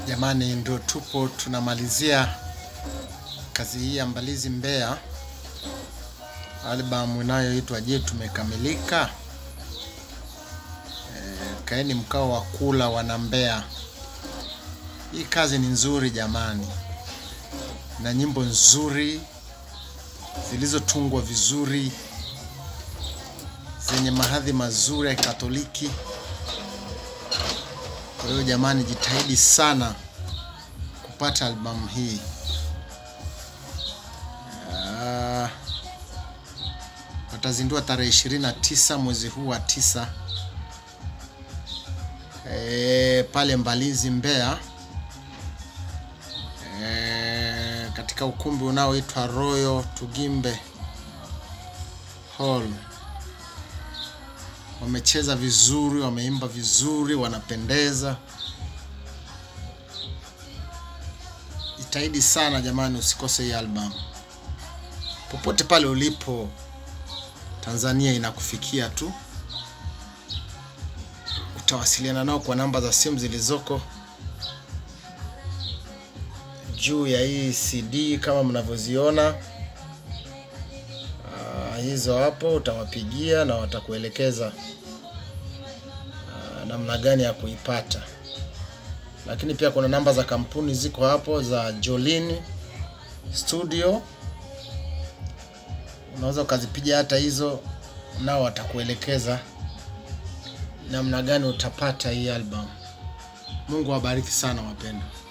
Jamani, ndo tupo tunamalizia kazi hii ya Mbalizi Mbeya, albamu inayoitwa Je, tumekamilika. E, kaeni mkao wa kula wana Mbeya. Hii kazi ni nzuri jamani, na nyimbo nzuri zilizotungwa vizuri zenye mahadhi mazuri ya Katoliki. Kwa hiyo jamani, jitahidi sana kupata albamu hii. Ah, watazindua tarehe 29 mwezi huu wa tisa e, pale Mbalizi Mbeya e, katika ukumbi unaoitwa Royal Tugimbe Hall. Wamecheza vizuri, wameimba vizuri, wanapendeza. Jitahidi sana jamani, usikose hii album. Popote pale ulipo Tanzania, inakufikia tu. Utawasiliana nao kwa namba za simu zilizoko juu ya hii CD kama mnavyoziona. Ah, hizo hapo utawapigia na watakuelekeza ah, namna gani ya kuipata. Lakini pia kuna namba za kampuni ziko hapo za Jolin Studio, unaweza ukazipiga hata hizo, nao watakuelekeza namna gani utapata hii album. Mungu awabariki sana wapendwa.